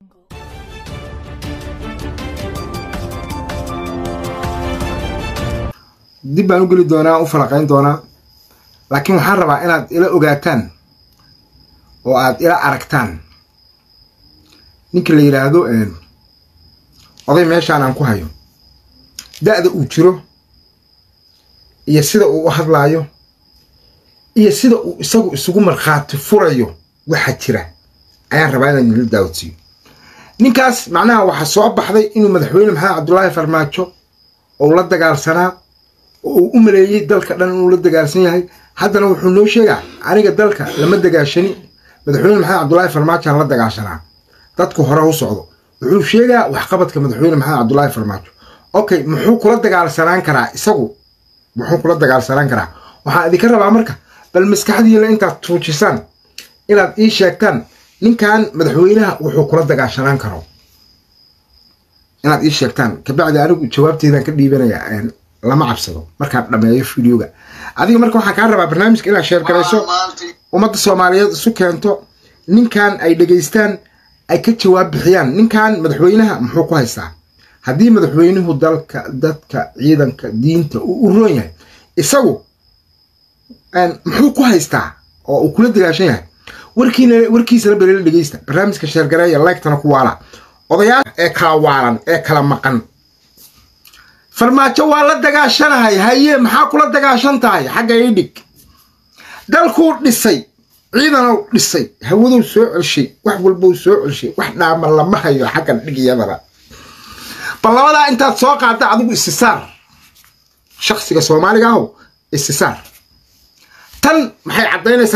dib baan u geli doonaa u falaqayn doonaa laakiin waxaan rabaa inaad ila ogaataan oo aad ila aragtaan ninka la yidhaahdo oday meeshaan aan ku hayo da-da uu jiro iyo sida uu u hadlaayo iyo sida uu isagu isugu markhaati furayo waxa jira ayaan rabaa inaan idinla daawodsiiyo ninkaas macnaha waxaa soo baxday inuu madaxweyne maxamed cabdulaahi farmaajo ou la dagaalsanaa oo uu u maleeyey dalka dhan inuu la dagaalsan yahay haddana wuxuu noo sheegaa aniga dalka lama dagaashani madaxweyne maxamed cabdulaahi farmaajoan la dagaashanaa dadku hore u socdo wuxuu sheegaa waxqabadka madaxweyne maxamed cabdulaahi farmaajo okay muxuu kula dagaalsanaan karaa isagu muxuu kula dagaalsanaan karaa waxaan idinka rabaa marka bal maskaxdiina intaad tuujisaan inaad ii sheegtaan ninkan madaxweynaha wuxuu kula dagaashanaan karo inaad ii sheegtaan kabacdi anigu jawaabteedaan ka dhiibanayaa lama cabsado markaan dhameeyo videoga adiga marka waxaan kaa rabaa barnaamijka inaad sheergarayso ummadda soomaaliyeed isu keento ninkan ay dhegaystaan ay ka jawaab bixiyaan ninkan madaxweynaha muxuu ku haystaa haddii madaxweynuhu dalka dadka ciidanka diinta uu u roon yahay isagu muxuu ku haystaa oo uu kula dagaashan yahay warkiina warkiisana balila dhegeysta barnaamijka sheergareeya leegtana ku waala odayaal ee kala waalan ee kala maqan farmaajo waa la dagaashanahay haye maxaa kula dagaashan tahay xagga ii dhig dalkuu dhisay ciidanow dhisay hawadow soo celshay wax walbow soo celshay wax dhaama lama hayo xaggan dhig iyadana bal labadaa intaad soo qaadda adigu isisaar shaksiga soomaaliga ahow isisaar tan maxay caddaynaysaa